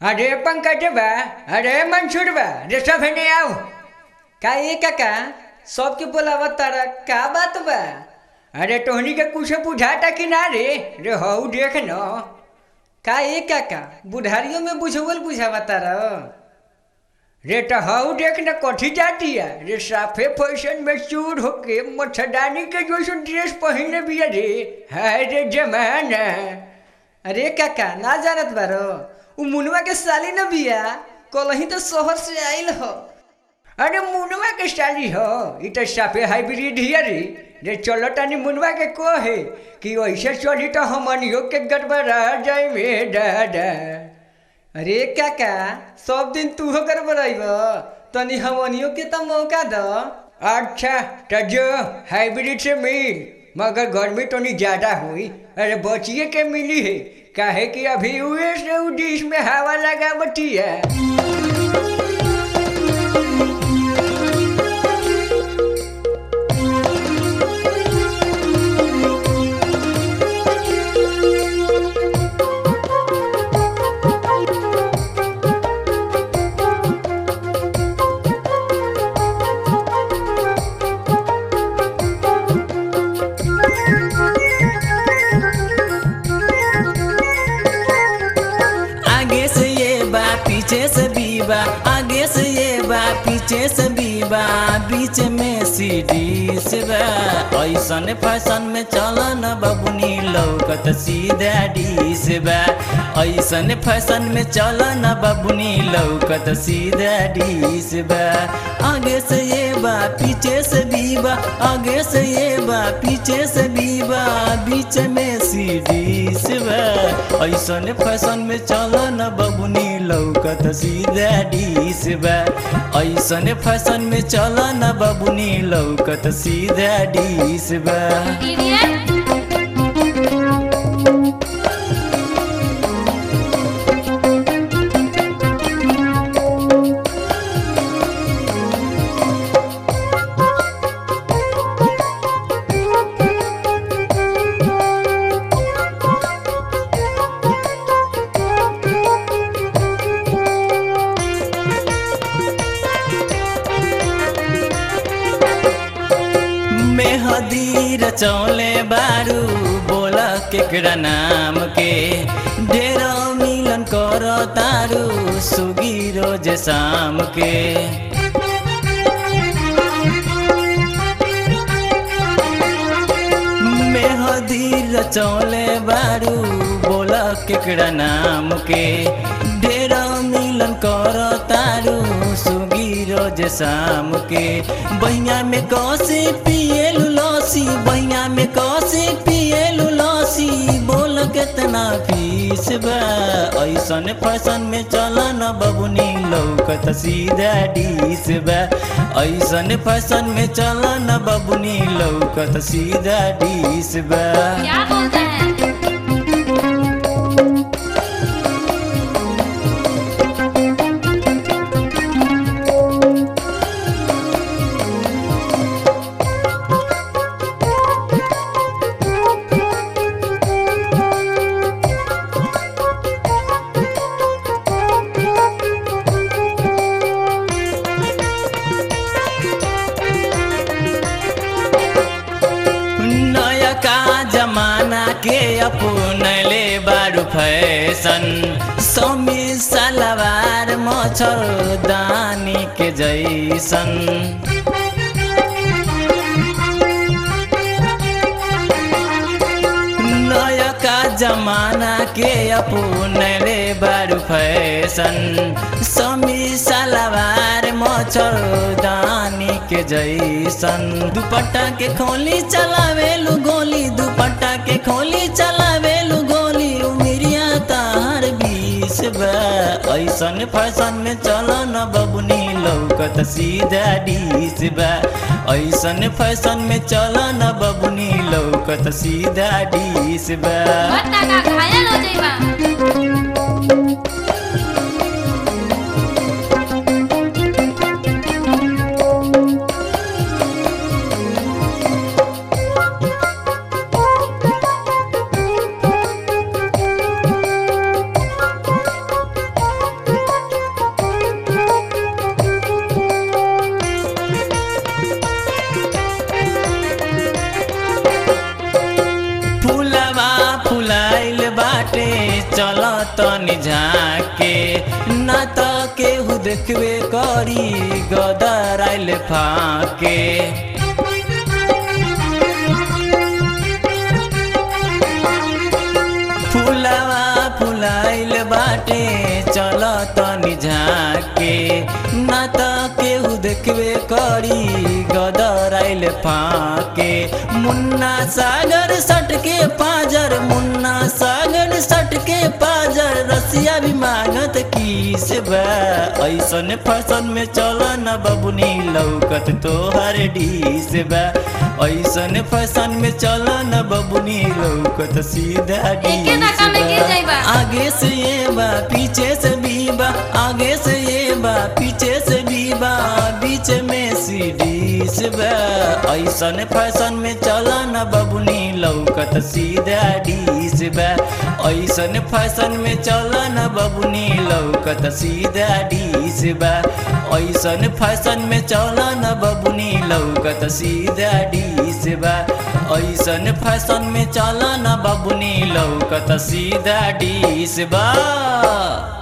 अरे पंकज बा अरे मंसूर बा रे सब हेने आओ का ये काका सबके बोलावा तारा का बात बा अरे तोहनी के कुछ बुझाता कि ना रे रे हऊ देख न का ये काका बुढ़ारियों में बुझवल बुझावा तारा रे तो हऊ देख न कथी जाती है रे साफे फैशन में चूर होके मच्छरदानी के जैसे ड्रेस पहने बिया रे हाय रे जमाना अरे काका ना जानत बारो उ मुनवा के साली न बिया कलही तो शहर से आइल हो अरे मुनवा के साली हो इ तो साफे हाइब्रिड हिया रे रे चलो तनी मुनवा के कहे कि ऐसे चली तो हमनियो के गड़बड़ा जाए में दादा अरे काका सब दिन तू हो गड़बड़ाइब तनी हमनियो के तो मौका दो अच्छा तो जो हाइब्रिड से मिल मगर गर्मी तो नहीं ज्यादा हुई अरे बचिए के मिली है काहे कि अभी उए से उ डिश में हवा लगा बटी है आगे से ये बा पीछे से भी बा आगे से ये बा पीछे से भी बा बीच में सीढ़ी से बा ऐसन फैशन में चल न बबुनी लौकत सीधा डी से बा ऐसन फैशन में चल न बबुनी लौकत सीधा डी से बा आगे से ये बा पीछे से भी बा आगे से ये बा पीछे से भी बा बीच में सीढ़ी से बा ऐसन फैशन में चल न बबुनी लौकत सीधा डी से बा ऐसन फैशन में चल न बबुनी लौकत सीधा डी से बा मेहदी रचौले बारू बोल केकरा नाम के ढेर मिलन कर तारू सुगी रोज शाम के मेहदी रचौले बारू बोल केकरा नाम के ढेर मिलन कर तारू सुगी रोज शाम के बहिया में कसे पिए लसी बहिया में कसे पिए लसी बोल केतना फीस बा ऐसन फैशन में चल न बबुनी लौकत सीधा डीस बा ऐसन फैशन में चल न बबुनी लौकत सीधा डीस बा क्या बोलता है नयका जमाना के अपनले बारू फैशन समी सलवार मच्छर दानी के जैसन नयका जमाना के अपनले बारू फैशन समी सलवार मच्छर दानी के जैसन दुपट्टा के खोली चलावेलु गोली दुपट्टा के खोली चलावेलु गोली उमिरिया तार बीस बा ऐसन फैशन में चल न बबुनी लौकत सीधा डीस बा ऐसन फैशन में चल न बबुनी लौकत सीधा डीस बा बत्ता का घायल हो जाइबा तनी झाके ना त केहू देखबे करी गदर आइल फाके फुलावा फुलाइल बाटे चल तनी झाके ना त केहू देखबे करी गदर आइल फाके मुन्ना सागर सटके पाजर मुन्ना सागर सटके पाजर रसिया भी मांगत किस बा ऐसन फैशन में चल न बबुनी लौकत तोहर डीस बा ऐसन फैशन में चल न बबुनी लौकत सीधा एके डीस धक्का में गिर बा। जाइबा। आगे से ये बा पीछे से भी बा आगे से ये बा पीछे से भी बा बीच में सीढ़ी से बा ऐसन फैशन में चला न बबुनी लौकत सीधा डीस बा ऐसन फैशन में चला न बबुनी लौकत सीधा डीस बा ऐसन फैशन में चला न बबुनी लौकत सीधा डीस बा ऐसन फैशन में चला न बबुनी लौकत सीधा डीस बा